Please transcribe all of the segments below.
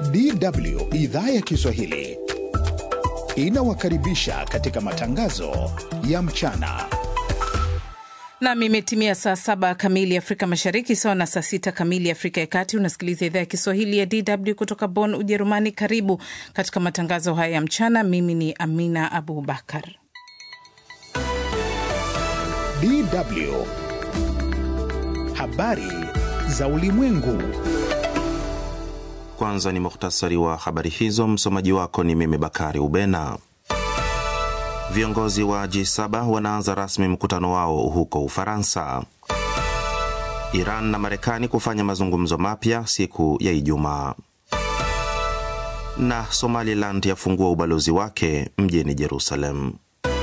DW idhaa ya Kiswahili inawakaribisha katika matangazo ya mchana. Nam, imetimia saa saba kamili Afrika Mashariki, sawa na saa sita kamili Afrika ya Kati. Unasikiliza idhaa ya Kiswahili ya DW kutoka Bonn, Ujerumani. Karibu katika matangazo haya ya mchana. Mimi ni Amina Abubakar. DW habari za ulimwengu. Kwanza ni muhtasari wa habari hizo. Msomaji wako ni mimi Bakari Ubena. Viongozi wa G7 wanaanza rasmi mkutano wao huko Ufaransa. Iran na Marekani kufanya mazungumzo mapya siku ya Ijumaa. Na Somaliland yafungua ubalozi wake mjini Jerusalem.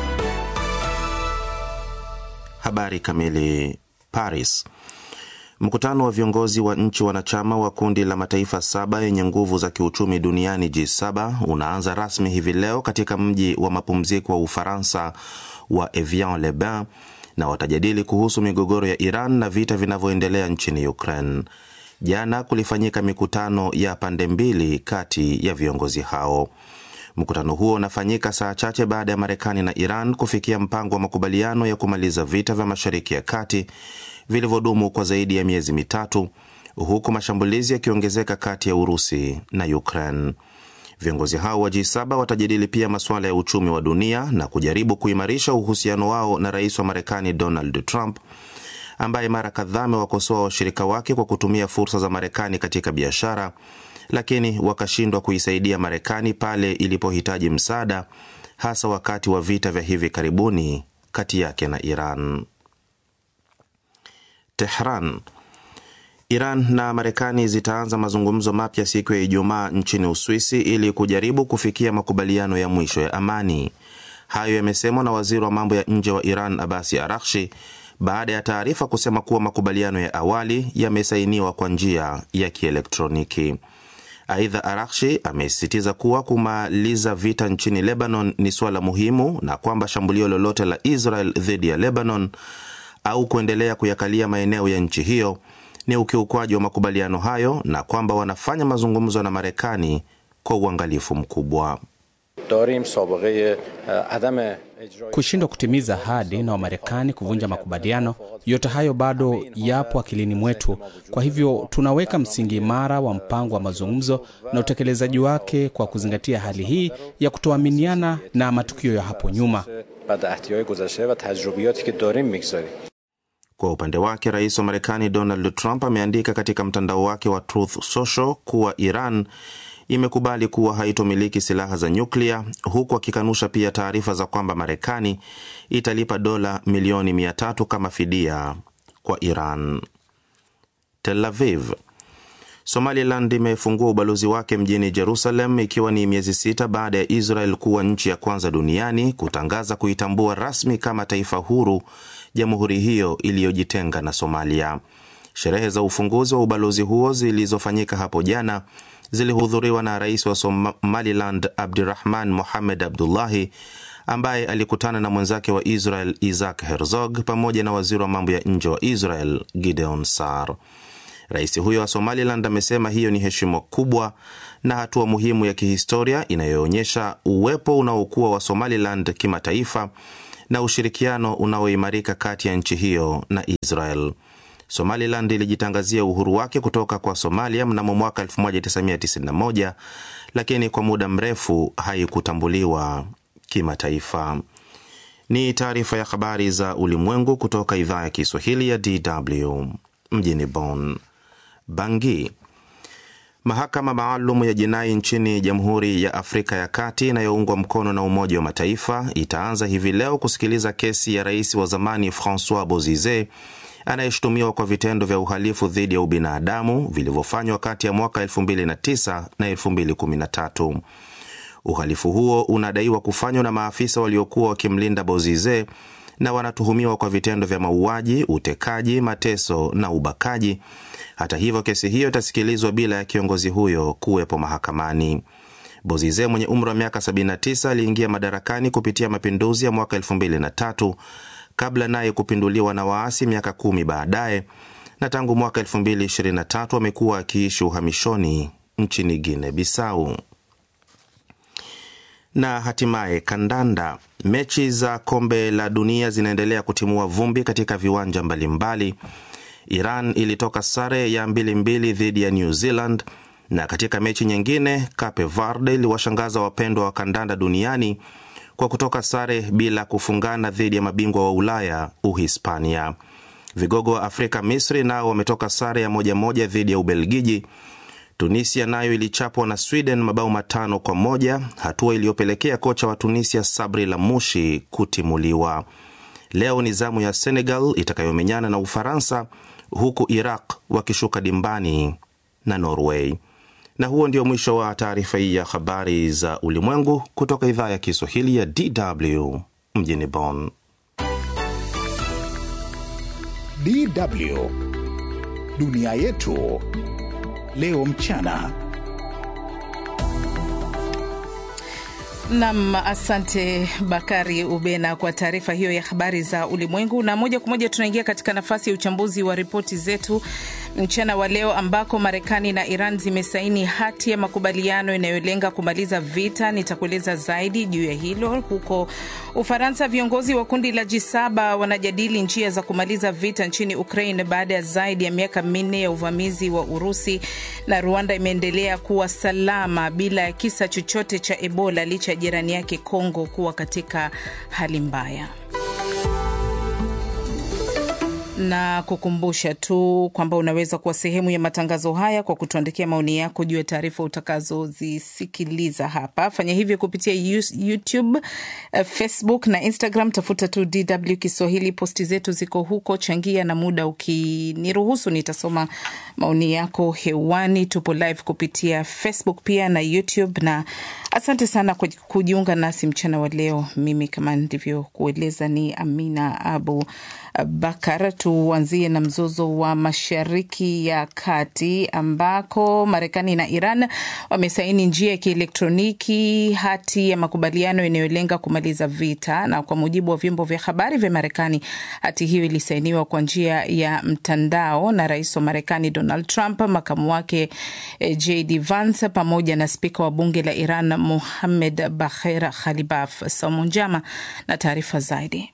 Habari kamili. Paris. Mkutano wa viongozi wa nchi wanachama wa kundi la mataifa saba yenye nguvu za kiuchumi duniani G7 unaanza rasmi hivi leo katika mji wa mapumziko wa Ufaransa wa Evian-les-Bains na watajadili kuhusu migogoro ya Iran na vita vinavyoendelea nchini Ukraine. Jana kulifanyika mikutano ya pande mbili kati ya viongozi hao. Mkutano huo unafanyika saa chache baada ya Marekani na Iran kufikia mpango wa makubaliano ya kumaliza vita vya Mashariki ya Kati vilivyodumu kwa zaidi ya miezi mitatu, huku mashambulizi yakiongezeka kati ya Urusi na Ukraine. Viongozi hao wa G7 watajadili pia masuala ya uchumi wa dunia na kujaribu kuimarisha uhusiano wao na rais wa Marekani Donald Trump ambaye mara kadhaa amewakosoa washirika wake kwa kutumia fursa za Marekani katika biashara lakini wakashindwa kuisaidia Marekani pale ilipohitaji msaada, hasa wakati wa vita vya hivi karibuni kati yake na Iran. Tehran. Iran na Marekani zitaanza mazungumzo mapya siku ya Ijumaa nchini Uswisi ili kujaribu kufikia makubaliano ya mwisho ya amani. Hayo yamesemwa na waziri wa mambo ya nje wa Iran Abasi Arakshi baada ya taarifa kusema kuwa makubaliano ya awali yamesainiwa kwa njia ya kielektroniki. Aidha, Arakshi amesisitiza kuwa kumaliza vita nchini Lebanon ni suala muhimu na kwamba shambulio lolote la Israel dhidi ya Lebanon au kuendelea kuyakalia maeneo ya nchi hiyo ni ukiukwaji wa makubaliano hayo na kwamba wanafanya mazungumzo na Marekani kwa uangalifu mkubwa. Kushindwa kutimiza ahadi na Wamarekani kuvunja makubaliano, yote hayo bado yapo akilini mwetu. Kwa hivyo tunaweka msingi imara wa mpango wa mazungumzo na utekelezaji wake kwa kuzingatia hali hii ya kutoaminiana na matukio ya hapo nyuma. Kwa upande wake, rais wa Marekani Donald Trump ameandika katika mtandao wake wa Truth Social kuwa Iran imekubali kuwa haitomiliki silaha za nyuklia huku akikanusha pia taarifa za kwamba Marekani italipa dola milioni mia tatu kama fidia kwa Iran. Tel Aviv. Somaliland imefungua ubalozi wake mjini Jerusalem ikiwa ni miezi sita baada ya Israel kuwa nchi ya kwanza duniani kutangaza kuitambua rasmi kama taifa huru jamhuri hiyo iliyojitenga na Somalia. Sherehe za ufunguzi wa ubalozi huo zilizofanyika hapo jana zilihudhuriwa na rais wa Somaliland Abdirahman Mohamed Abdullahi ambaye alikutana na mwenzake wa Israel Isaac Herzog pamoja na waziri wa mambo ya nje wa Israel Gideon Sar. Rais huyo wa Somaliland amesema hiyo ni heshima kubwa na hatua muhimu ya kihistoria inayoonyesha uwepo unaokuwa wa Somaliland kimataifa na ushirikiano unaoimarika kati ya nchi hiyo na Israel. Somaliland ilijitangazia uhuru wake kutoka kwa Somalia mnamo mwaka 1991 lakini kwa muda mrefu haikutambuliwa kimataifa. Ni taarifa ya habari za ulimwengu kutoka idhaa ya Kiswahili ya DW mjini Bonn. Bangi. Mahakama maalum ya jinai nchini Jamhuri ya Afrika ya Kati inayoungwa mkono na Umoja wa Mataifa itaanza hivi leo kusikiliza kesi ya rais wa zamani Francois Bozize anayeshutumiwa kwa vitendo vya uhalifu dhidi ya ubinadamu vilivyofanywa kati ya mwaka 2009 na 2013. Uhalifu huo unadaiwa kufanywa na maafisa waliokuwa wakimlinda Bozize na wanatuhumiwa kwa vitendo vya mauaji, utekaji, mateso na ubakaji. Hata hivyo, kesi hiyo itasikilizwa bila ya kiongozi huyo kuwepo mahakamani. Bozize mwenye umri wa miaka 79 aliingia madarakani kupitia mapinduzi ya mwaka 2003 kabla naye kupinduliwa na waasi miaka kumi baadaye, na tangu mwaka 2023 amekuwa akiishi uhamishoni nchini Guinea Bissau. Na hatimaye kandanda. Mechi za kombe la dunia zinaendelea kutimua vumbi katika viwanja mbalimbali. Iran ilitoka sare ya mbili mbili dhidi ya New Zealand, na katika mechi nyingine Cape Verde iliwashangaza wapendwa wa kandanda duniani kwa kutoka sare bila kufungana dhidi ya mabingwa wa Ulaya Uhispania. Vigogo wa Afrika Misri nao wametoka sare ya moja moja dhidi ya Ubelgiji. Tunisia nayo ilichapwa na Sweden mabao matano kwa moja, hatua iliyopelekea kocha wa Tunisia Sabri Lamushi kutimuliwa. Leo ni zamu ya Senegal itakayomenyana na Ufaransa, huku Iraq wakishuka dimbani na Norway. Na huo ndio mwisho wa taarifa hii ya habari za ulimwengu kutoka idhaa ya Kiswahili ya DW mjini Bonn. DW dunia yetu leo mchana. Nam, asante Bakari Ubena kwa taarifa hiyo ya habari za ulimwengu. Na moja kwa moja tunaingia katika nafasi ya uchambuzi wa ripoti zetu mchana wa leo, ambako Marekani na Iran zimesaini hati ya makubaliano inayolenga kumaliza vita. Nitakueleza zaidi juu ya hilo. Huko Ufaransa, viongozi wa kundi la G7 wanajadili njia za kumaliza vita nchini Ukraine baada ya zaidi ya miaka minne ya uvamizi wa Urusi, na Rwanda imeendelea kuwa salama bila ya kisa chochote cha Ebola licha ya jirani yake Kongo kuwa katika hali mbaya na kukumbusha tu kwamba unaweza kuwa sehemu ya matangazo haya kwa kutuandikia maoni yako juu ya taarifa utakazozisikiliza hapa. Fanya hivyo kupitia YouTube, Facebook na Instagram. Tafuta tu DW Kiswahili, posti zetu ziko huko. Changia na muda ukiniruhusu, nitasoma maoni yako hewani. Tupo live kupitia Facebook pia na YouTube, na asante sana kwa kujiunga nasi mchana wa leo. Mimi kama ndivyokueleza ni Amina Abu Bakar. Tuanzie na mzozo wa Mashariki ya Kati ambako Marekani na Iran wamesaini njia ya kielektroniki hati ya makubaliano inayolenga kumaliza vita, na kwa mujibu wa vyombo vya habari vya Marekani, hati hiyo ilisainiwa kwa njia ya mtandao na rais wa Marekani Donald Trump, makamu wake JD Vance pamoja na spika wa bunge la Iran Mohammed Bagher Khalibaf. Saumu Njama na taarifa zaidi.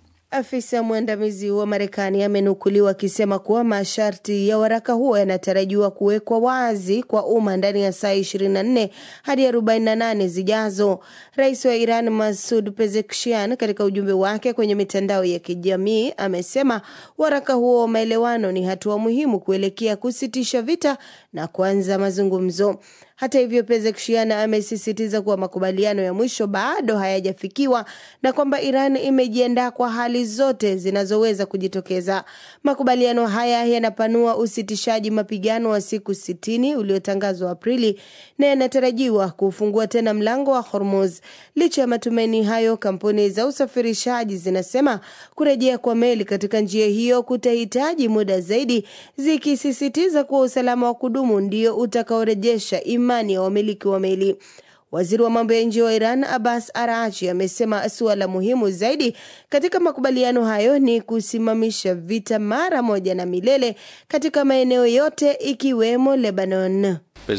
Afisa mwandamizi wa Marekani amenukuliwa akisema kuwa masharti ya waraka huo yanatarajiwa kuwekwa wazi kwa umma ndani ya saa 24 hadi 48 zijazo. Rais wa Iran Masud Pezeshkian, katika ujumbe wake kwenye mitandao ya kijamii, amesema waraka huo wa maelewano ni hatua muhimu kuelekea kusitisha vita na kuanza mazungumzo. Hata hivyo, Pezeshkian amesisitiza kuwa makubaliano ya mwisho bado hayajafikiwa na kwamba Iran imejiandaa kwa hali zote zinazoweza kujitokeza. Makubaliano haya yanapanua usitishaji mapigano wa siku sitini uliotangazwa Aprili na yanatarajiwa kufungua tena mlango wa Hormuz. Licha ya matumaini hayo, kampuni za usafirishaji zinasema kurejea kwa meli katika njia hiyo kutahitaji muda zaidi, zikisisitiza kuwa usalama wa kudumu ndio utakaorejesha imani ya wamiliki wa meli. Waziri wa mambo ya nje wa Iran Abbas Arachi amesema suala muhimu zaidi katika makubaliano hayo ni kusimamisha vita mara moja na milele katika maeneo yote ikiwemo Lebanon.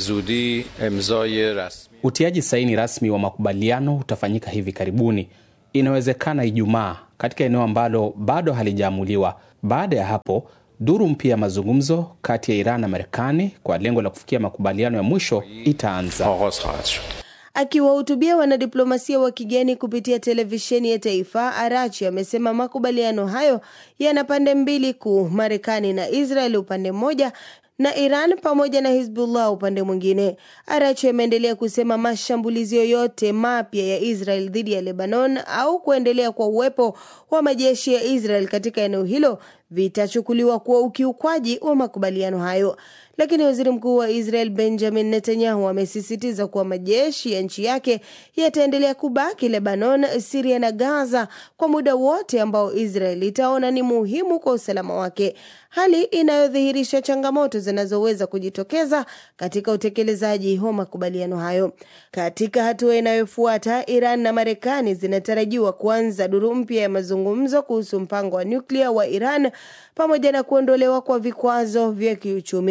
Utiaji saini rasmi wa makubaliano utafanyika hivi karibuni, inawezekana Ijumaa, katika eneo ambalo bado halijaamuliwa. Baada ya hapo duru mpya ya mazungumzo kati ya Iran na Marekani kwa lengo la kufikia makubaliano ya mwisho itaanza. Akiwahutubia wanadiplomasia wa kigeni kupitia televisheni ya taifa, Arachi amesema makubaliano hayo yana pande mbili kuu, Marekani na Israel upande mmoja na Iran pamoja na Hizbullah upande mwingine. Arachi ameendelea kusema mashambulizi yoyote mapya ya Israel dhidi ya Lebanon au kuendelea kwa uwepo wa majeshi ya Israel katika eneo hilo vitachukuliwa kuwa ukiukwaji wa makubaliano hayo. Lakini waziri mkuu wa Israel Benjamin Netanyahu amesisitiza kuwa majeshi ya nchi yake yataendelea kubaki Lebanon, Siria na Gaza kwa muda wote ambao Israel itaona ni muhimu kwa usalama wake, hali inayodhihirisha changamoto zinazoweza kujitokeza katika utekelezaji wa makubaliano hayo. Katika hatua inayofuata, Iran na Marekani zinatarajiwa kuanza duru mpya ya mazungumzo kuhusu mpango wa nyuklia wa Iran pamoja na kuondolewa kwa vikwazo vya kiuchumi.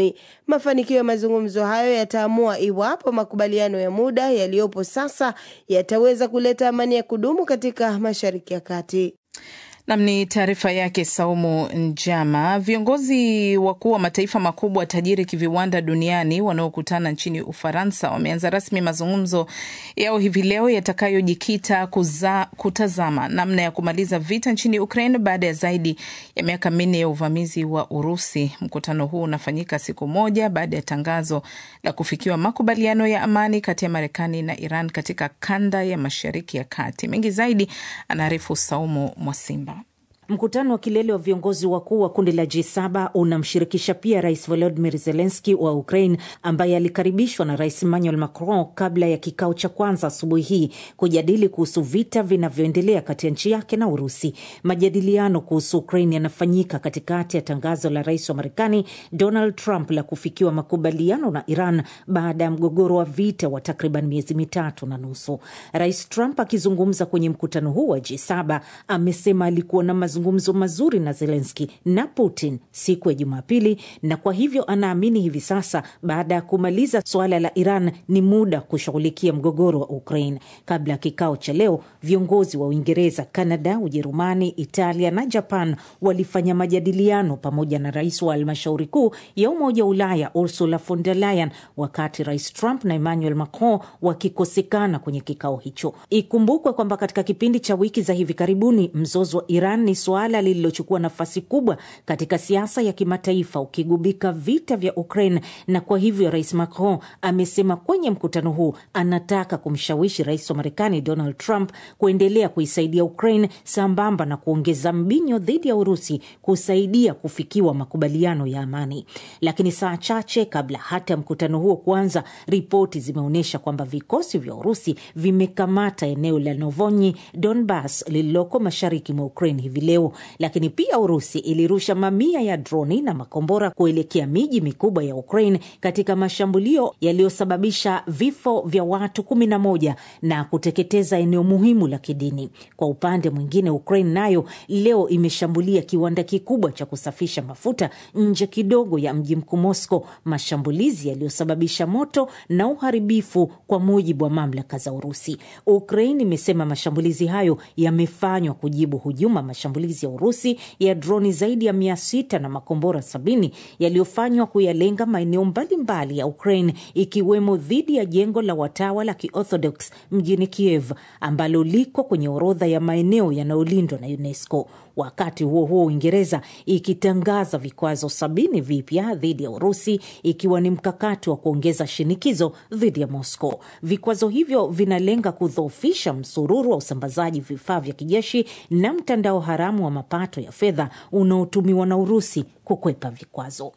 Mafanikio ya mazungumzo hayo yataamua iwapo makubaliano ya muda yaliyopo sasa yataweza kuleta amani ya kudumu katika Mashariki ya Kati. Nam ni taarifa yake Saumu Njama. Viongozi wakuu wa mataifa makubwa tajiri kiviwanda duniani wanaokutana nchini Ufaransa wameanza rasmi mazungumzo yao hivi leo yatakayojikita kutazama namna ya kumaliza vita nchini Ukraine baada ya zaidi ya miaka minne ya uvamizi wa Urusi. Mkutano huu unafanyika siku moja baada ya tangazo la kufikiwa makubaliano ya amani kati ya Marekani na Iran katika kanda ya Mashariki ya Kati. Mengi zaidi anaarifu Saumu Mwasimba. Mkutano wa kilele wa viongozi wakuu wa kundi la G7 unamshirikisha pia Rais Volodymyr Zelensky wa Ukraine ambaye alikaribishwa na Rais Emmanuel Macron kabla ya kikao cha kwanza asubuhi hii kujadili kuhusu vita vinavyoendelea kati ya nchi yake na Urusi. Majadiliano kuhusu Ukraine yanafanyika katikati ya tangazo la rais wa Marekani Donald Trump la kufikiwa makubaliano na Iran baada ya mgogoro wa vita wa takriban miezi mitatu na nusu. Rais Trump akizungumza kwenye mkutano huu wa G7 amesema alikuwa na mazungumzo mazuri na Zelenski na Putin siku ya Jumapili, na kwa hivyo anaamini hivi sasa baada ya kumaliza suala la Iran ni muda kushughulikia mgogoro wa Ukraine. Kabla ya kikao cha leo, viongozi wa Uingereza, Kanada, Ujerumani, Italia na Japan walifanya majadiliano pamoja na rais wa halmashauri kuu ya Umoja wa Ulaya Ursula von der Leyen, wakati Rais Trump na Emmanuel Macron wakikosekana kwenye kikao hicho. Ikumbukwe kwamba katika kipindi cha wiki za hivi karibuni mzozo wa Iran ni suala lililochukua nafasi kubwa katika siasa ya kimataifa ukigubika vita vya Ukraine, na kwa hivyo Rais Macron amesema kwenye mkutano huu anataka kumshawishi rais wa Marekani Donald Trump kuendelea kuisaidia Ukraine sambamba na kuongeza mbinyo dhidi ya Urusi kusaidia kufikiwa makubaliano ya amani. Lakini saa chache kabla hata mkutano huo kuanza, ripoti zimeonyesha kwamba vikosi vya Urusi vimekamata eneo la Novonyi Donbas lililoko mashariki mwa Ukraine hivi leo. Lakini pia Urusi ilirusha mamia ya droni na makombora kuelekea miji mikubwa ya Ukraine katika mashambulio yaliyosababisha vifo vya watu kumi na moja na kuteketeza eneo muhimu la kidini. Kwa upande mwingine, Ukraine nayo leo imeshambulia kiwanda kikubwa cha kusafisha mafuta nje kidogo ya mji mkuu Moscow, mashambulizi yaliyosababisha moto na uharibifu, kwa mujibu wa mamlaka za Urusi. Ukraine imesema mashambulizi hayo yamefanywa kujibu hujuma mashambulizi ya Urusi ya droni zaidi ya mia sita na makombora sabini yaliyofanywa kuyalenga maeneo mbalimbali ya Ukraine ikiwemo dhidi ya jengo la watawa la Kiorthodox mjini Kiev ambalo liko kwenye orodha ya maeneo yanayolindwa na UNESCO. Wakati huo huo, Uingereza ikitangaza vikwazo sabini vipya dhidi ya Urusi ikiwa ni mkakati wa kuongeza shinikizo dhidi ya Moscow. Vikwazo hivyo vinalenga kudhoofisha msururu wa usambazaji vifaa vya kijeshi na mtandao haramu wa mapato ya fedha unaotumiwa na Urusi kukwepa vikwazo.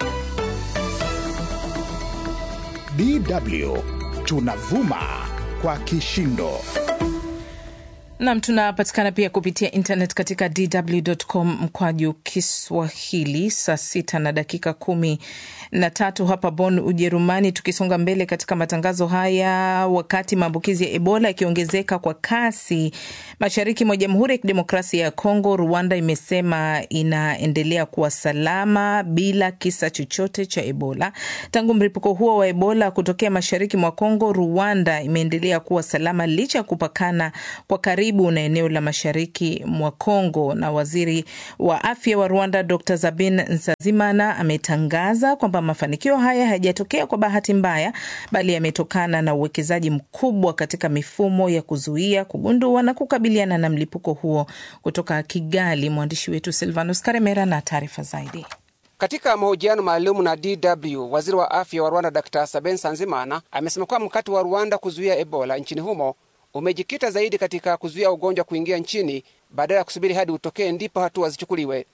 DW tunavuma kwa kishindo. Nam, tunapatikana pia kupitia internet katika dw.com mkwaju Kiswahili. Saa sita na dakika kumi na tatu hapa Bonn, Ujerumani. Tukisonga mbele katika matangazo haya, wakati maambukizi ya Ebola yakiongezeka kwa kasi mashariki mwa Jamhuri ya Kidemokrasia ya Kongo, Rwanda imesema inaendelea kuwa salama bila kisa chochote cha Ebola. Tangu mlipuko huo wa Ebola kutokea mashariki mwa Kongo, Rwanda imeendelea kuwa salama licha ya kupakana kwa karibu na eneo la mashariki mwa Kongo. Na waziri wa afya wa Rwanda Dr Sabin Nsazimana ametangaza kwamba mafanikio haya hayajatokea kwa bahati mbaya, bali yametokana na uwekezaji mkubwa katika mifumo ya kuzuia, kugundua na kukabiliana na mlipuko huo. Kutoka Kigali, mwandishi wetu Silvanus Karemera na taarifa zaidi. Katika mahojiano maalum na DW, waziri wa afya wa Rwanda Dr Sabin Sanzimana amesema kuwa mkakati wa Rwanda kuzuia Ebola nchini humo umejikita zaidi katika kuzuia ugonjwa kuingia nchini badala ya kusubiri hadi utokee ndipo hatua zichukuliwe.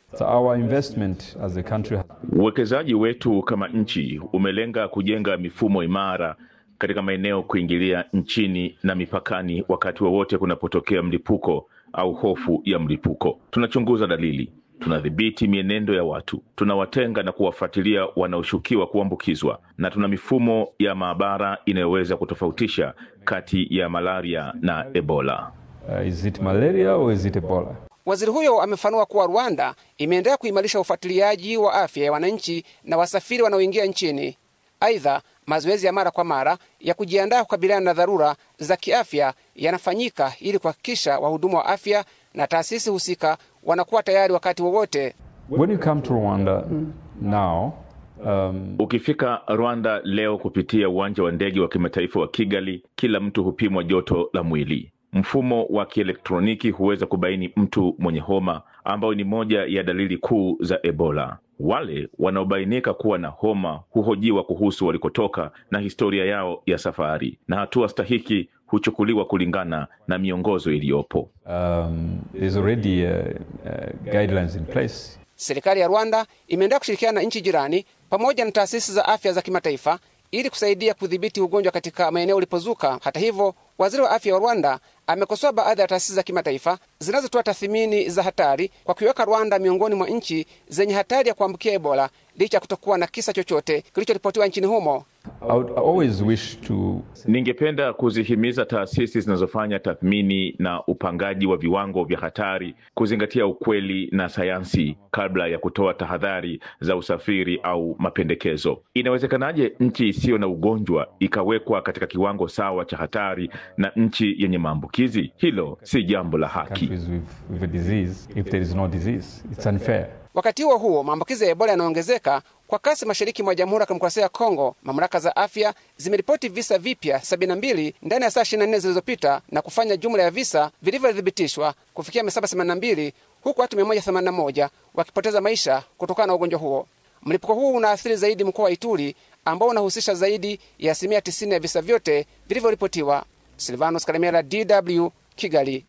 Uwekezaji wetu kama nchi umelenga kujenga mifumo imara katika maeneo kuingilia nchini na mipakani wakati wowote wa kunapotokea mlipuko au hofu ya mlipuko. Tunachunguza dalili, tunadhibiti mienendo ya watu, tunawatenga na kuwafuatilia wanaoshukiwa kuambukizwa, na tuna mifumo ya maabara inayoweza kutofautisha kati ya malaria na Ebola. Uh, is it malaria or is it Ebola? Waziri huyo amefanua kuwa Rwanda imeendelea kuimarisha ufuatiliaji wa afya ya wananchi na wasafiri wanaoingia nchini. Aidha, mazoezi ya mara kwa mara ya kujiandaa kukabiliana na dharura za kiafya yanafanyika ili kuhakikisha wahudumu wa afya na taasisi husika wanakuwa tayari wakati wowote. When you come to Rwanda now, um, Ukifika Rwanda leo kupitia uwanja wa ndege wa kimataifa wa Kigali, kila mtu hupimwa joto la mwili. Mfumo wa kielektroniki huweza kubaini mtu mwenye homa, ambayo ni moja ya dalili kuu za Ebola. Wale wanaobainika kuwa na homa huhojiwa kuhusu walikotoka na historia yao ya safari, na hatua stahiki huchukuliwa kulingana na miongozo iliyopo. um, there's already uh, uh, guidelines in place. Serikali ya Rwanda imeendelea kushirikiana na nchi jirani pamoja na taasisi za afya za kimataifa ili kusaidia kudhibiti ugonjwa katika maeneo ulipozuka. Hata hivyo, waziri wa afya wa Rwanda amekosoa baadhi ya taasisi za kimataifa zinazotoa tathmini za hatari kwa kuiweka Rwanda miongoni mwa nchi zenye hatari ya kuambukia Ebola licha ya kutokuwa na kisa chochote kilichoripotiwa nchini humo. I would always wish to Ningependa kuzihimiza taasisi zinazofanya tathmini na upangaji wa viwango vya hatari kuzingatia ukweli na sayansi kabla ya kutoa tahadhari za usafiri au mapendekezo. Inawezekanaje nchi isiyo na ugonjwa ikawekwa katika kiwango sawa cha hatari na nchi yenye maambukizi? Hilo si jambo la haki. countries with, with a disease if there is no disease. It's unfair. Wakati huo huo, maambukizi ya Ebola yanaongezeka kwa kasi mashariki mwa Jamhuri ya Kidemokrasia ya Kongo. Mamlaka za afya zimeripoti visa vipya 72 ndani ya saa 24 zilizopita na kufanya jumla ya visa vilivyothibitishwa kufikia 782 huku watu 181 wakipoteza maisha kutokana na ugonjwa huo. Mlipuko huu unaathiri zaidi mkoa wa Ituri ambao unahusisha zaidi ya asilimia 90 ya visa vyote vilivyoripotiwa. Silvanos Karemera, DW, Kigali.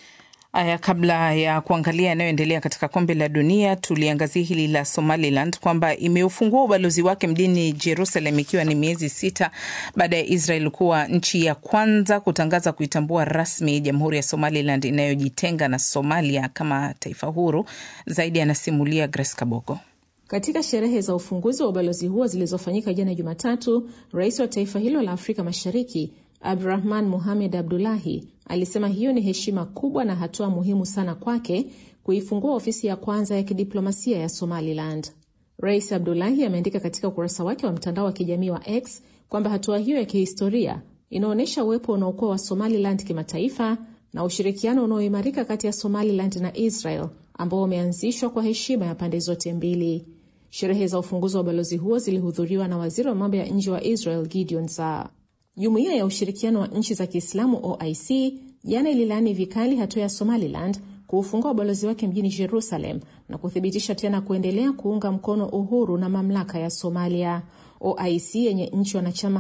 Aya, kabla ya kuangalia yanayoendelea katika kombe la dunia, tuliangazia hili la Somaliland kwamba imeufungua ubalozi wake mjini Jerusalem ikiwa ni miezi sita baada ya Israel kuwa nchi ya kwanza kutangaza kuitambua rasmi jamhuri ya Somaliland inayojitenga na Somalia kama taifa huru. Zaidi anasimulia Grace Kabogo. Katika sherehe za ufunguzi wa ubalozi huo zilizofanyika jana Jumatatu, rais wa taifa hilo la Afrika Mashariki Abdurahman Mohamed Abdullahi alisema hiyo ni heshima kubwa na hatua muhimu sana kwake kuifungua ofisi ya kwanza ya kidiplomasia ya Somaliland. Rais Abdullahi ameandika katika ukurasa wake wa mtandao wa kijamii wa X kwamba hatua hiyo ya kihistoria inaonyesha uwepo unaokuwa wa Somaliland kimataifa na ushirikiano unaoimarika kati ya Somaliland na Israel ambao umeanzishwa kwa heshima ya pande zote mbili. Sherehe za ufunguzi wa ubalozi huo zilihudhuriwa na waziri wa mambo ya nje wa Israel Gideon Saar. Jumuiya ya ushirikiano wa nchi za Kiislamu OIC jana ililaani vikali hatua ya Somaliland kuufungua ubalozi wake mjini Jerusalem na kuthibitisha tena kuendelea kuunga mkono uhuru na mamlaka ya Somalia. OIC yenye nchi wanachama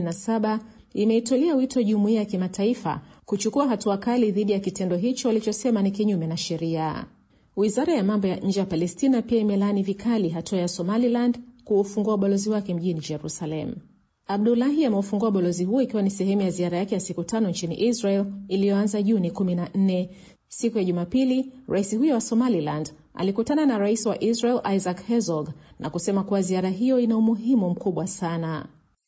57 imeitolea wito jumuiya ya kimataifa kuchukua hatua kali dhidi ya kitendo hicho walichosema ni kinyume na sheria. Wizara ya mambo ya nje ya Palestina pia imelaani vikali hatua ya Somaliland kuufungua ubalozi wake mjini Jerusalem. Abdulahi ameufungua balozi huo ikiwa ni sehemu ya ziara yake ya siku tano nchini Israel iliyoanza Juni 14. Siku ya Jumapili, rais huyo wa Somaliland alikutana na rais wa Israel Isaac Herzog na kusema kuwa ziara hiyo ina umuhimu mkubwa sana.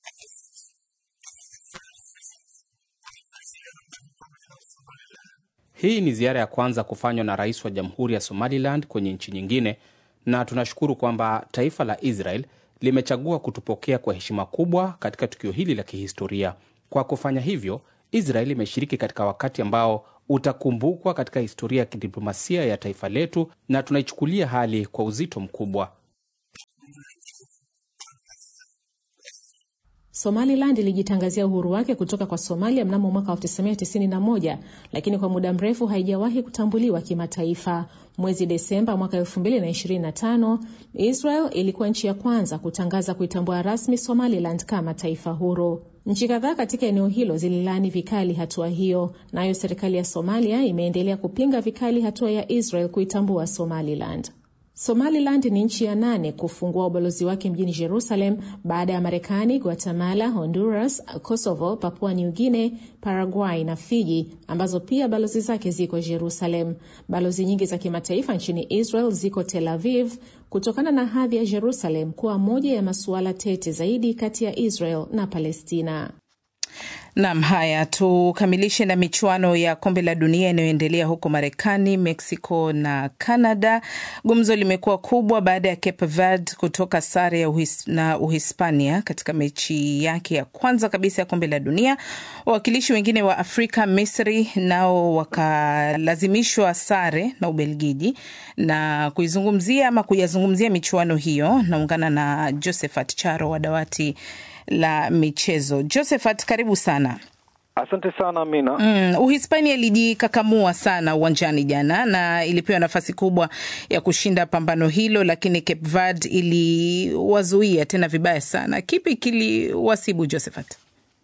Hii ni ziara ya kwanza kufanywa na rais wa jamhuri ya Somaliland kwenye nchi nyingine, na tunashukuru kwamba taifa la Israel limechagua kutupokea kwa heshima kubwa katika tukio hili la kihistoria. Kwa kufanya hivyo, Israel imeshiriki katika wakati ambao utakumbukwa katika historia ya kidiplomasia ya taifa letu, na tunaichukulia hali kwa uzito mkubwa. Somaliland ilijitangazia uhuru wake kutoka kwa Somalia mnamo mwaka 1991 lakini kwa muda mrefu haijawahi kutambuliwa kimataifa. Mwezi Desemba mwaka 2025, Israel ilikuwa nchi ya kwanza kutangaza kuitambua rasmi Somaliland kama taifa huru. Nchi kadhaa katika eneo hilo zililaani vikali hatua hiyo, nayo serikali ya Somalia imeendelea kupinga vikali hatua ya Israel kuitambua Somaliland. Somaliland ni nchi ya nane kufungua ubalozi wake mjini Jerusalem baada ya Marekani, Guatemala, Honduras, Kosovo, Papua New Guinea, Paraguay na Fiji ambazo pia balozi zake ziko Jerusalem. Balozi nyingi za kimataifa nchini Israel ziko Tel Aviv kutokana na hadhi ya Jerusalem kuwa moja ya masuala tete zaidi kati ya Israel na Palestina. Nam, haya tukamilishe na michuano ya kombe la dunia inayoendelea huko Marekani, Mexico na Canada. Gumzo limekuwa kubwa baada ya Cape Verde kutoka sare ya uhis, na Uhispania katika mechi yake ya kwanza kabisa ya kombe la dunia. Wawakilishi wengine wa Afrika, Misri, nao wakalazimishwa sare na Ubelgiji. Na kuizungumzia ama kuyazungumzia michuano hiyo, naungana na Josephat Charo wa dawati la michezo. Josephat, karibu sana. Asante sana Amina. Mm, Uhispania ilijikakamua sana uwanjani jana na ilipewa nafasi kubwa ya kushinda pambano hilo, lakini Cape Verde iliwazuia tena vibaya sana. Kipi kiliwasibu Josephat?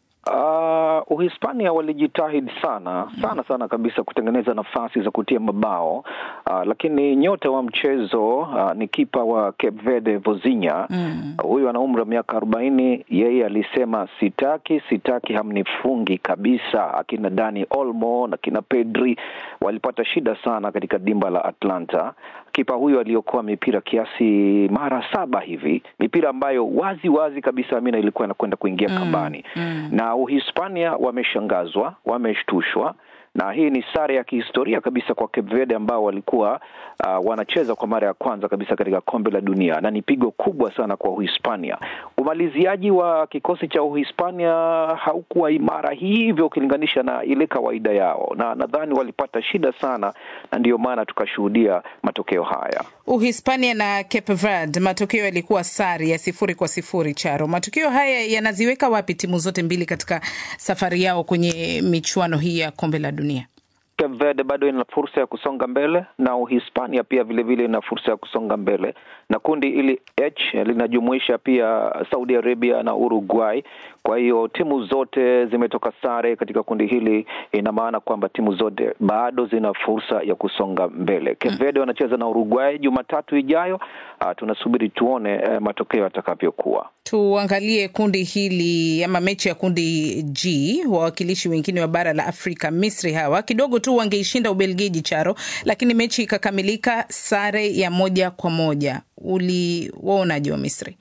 Uh, Uhispania walijitahidi sana sana sana kabisa kutengeneza nafasi za kutia mabao uh, lakini nyota wa mchezo uh, ni kipa wa Cape Verde Vozinha mm. uh, huyu ana umri wa miaka arobaini. Yeye alisema sitaki, sitaki, hamnifungi kabisa. Akina Dani Olmo na kina Pedri walipata shida sana katika dimba la Atlanta. Kipa huyu aliokoa mipira kiasi mara saba hivi, mipira ambayo wazi wazi kabisa Amina ilikuwa inakwenda kuingia mm. kambani mm. na Uhispania wameshangazwa, wameshtushwa na hii ni sare ya kihistoria kabisa kwa Cape Verde ambao walikuwa uh, wanacheza kwa mara ya kwanza kabisa katika kombe la dunia, na ni pigo kubwa sana kwa Uhispania. Umaliziaji wa kikosi cha Uhispania haukuwa imara hivyo ukilinganisha na ile kawaida yao, na nadhani walipata shida sana, na ndiyo maana tukashuhudia matokeo haya. Uhispania na Cape Verde, matokeo yalikuwa sare ya sifuri kwa sifuri. Charo, matokeo haya yanaziweka wapi timu zote mbili katika safari yao kwenye michuano hii ya kombe la dunia? Cape Verde bado ina fursa ya kusonga mbele na Uhispania pia vilevile ina fursa ya kusonga mbele, na kundi ili H linajumuisha pia Saudi Arabia na Uruguay. Kwa hiyo timu zote zimetoka sare katika kundi hili, ina maana kwamba timu zote bado zina fursa ya kusonga mbele. Cape Verde wanacheza na Uruguay Jumatatu ijayo. Uh, tunasubiri tuone uh, matokeo yatakavyokuwa. Tuangalie kundi hili ama mechi ya kundi G. Wawakilishi wengine wa bara la Afrika, Misri, hawa kidogo tu wangeishinda Ubelgiji, Charo, lakini mechi ikakamilika sare ya moja kwa moja. Uliwaonaje wa Misri?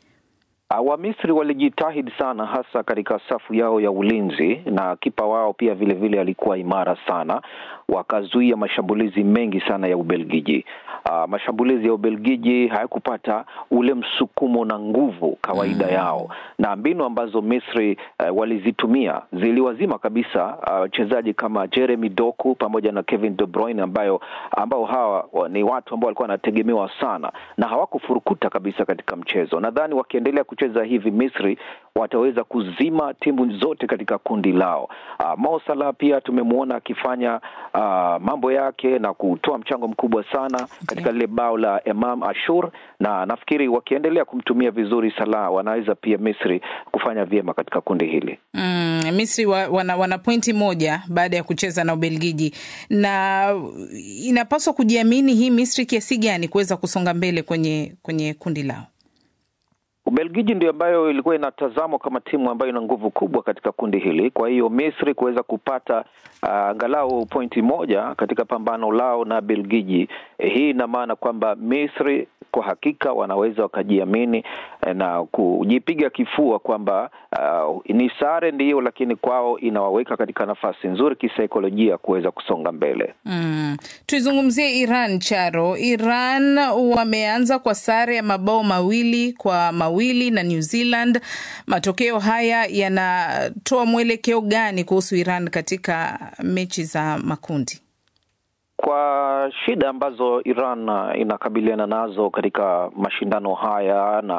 Wamisri walijitahidi sana hasa katika safu yao ya ulinzi na kipa wao pia vilevile vile alikuwa imara sana, wakazuia mashambulizi mengi sana ya Ubelgiji. Uh, mashambulizi ya Ubelgiji hayakupata ule msukumo na nguvu kawaida mm. yao, na mbinu ambazo Misri uh, walizitumia ziliwazima kabisa wachezaji uh, kama Jeremy Doku pamoja na Kevin De Bruyne ambayo ambao hawa ni watu ambao walikuwa wanategemewa sana na hawakufurukuta kabisa katika mchezo. Nadhani wakiendelea kucheza hivi Misri wataweza kuzima timu zote katika kundi lao. Uh, Mo Salah pia tumemwona akifanya uh, mambo yake na kutoa mchango mkubwa sana katika lile bao la Imam Ashur, na nafikiri wakiendelea kumtumia vizuri Salah wanaweza pia Misri kufanya vyema katika kundi hili. Mm, Misri wa, wana, wana pointi moja baada ya kucheza na Ubelgiji, na inapaswa kujiamini hii Misri kiasi gani kuweza kusonga mbele kwenye kwenye kundi lao. Ubelgiji ndio ambayo ilikuwa inatazamwa kama timu ambayo ina nguvu kubwa katika kundi hili. Kwa hiyo Misri kuweza kupata angalau uh, pointi moja katika pambano lao na Belgiji, eh, hii ina maana kwamba Misri kwa hakika wanaweza wakajiamini eh, na kujipiga kifua kwamba uh, ni sare ndiyo, lakini kwao inawaweka katika nafasi nzuri kisaikolojia kuweza kusonga mbele. Mm. Tuizungumzie Iran Charo. Iran wameanza kwa sare ya mabao mawili kwa mawili na New Zealand. Matokeo haya yanatoa mwelekeo gani kuhusu Iran katika mechi za makundi? Kwa shida ambazo Iran inakabiliana nazo katika mashindano haya na